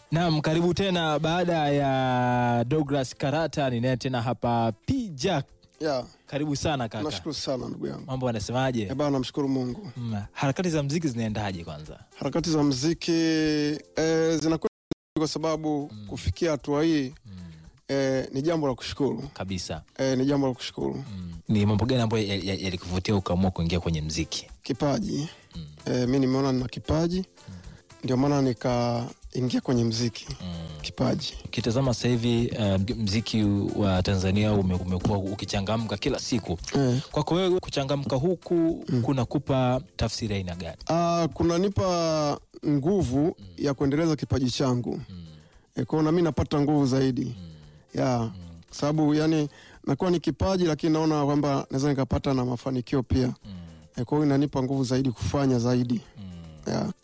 Naam, karibu tena baada ya Douglas Karata, ninaye tena hapa P Jack. Ya, Karibu sana kaka. nashukuru sana ndugu yangu. Mambo anasemaje? Eh bana, namshukuru Mungu. Mm, harakati za mziki zinaendaje kwanza? Harakati za mziki eh, zinakwenda kwa sababu kufikia hatua hii eh, ni jambo la kushukuru Kabisa. eh, ni jambo la kushukuru. Mm. Ni mambo gani ambayo ya- ya- yalikuvutia ukaamua kuingia kwenye mziki? Kipaji eh, mi nimeona nina kipaji, ndio maana nikaingia kwenye mziki. Kipaji Ukitazama sasa hivi uh, mziki wa Tanzania ume- umekuwa ukichangamka kila siku. eh, Kwako wewe kuchangamka huku kunakupa tafsiri ya aina gani? ah, kunanipa nguvu ya kuendeleza kipaji changu eh, kwao nami napata nguvu zaidi ya sababu yani nakuwa ni kipaji lakini naona kwamba naweza nikapata na mafanikio pia eh, kwa hiyo inanipa nguvu zaidi kufanya zaidi ya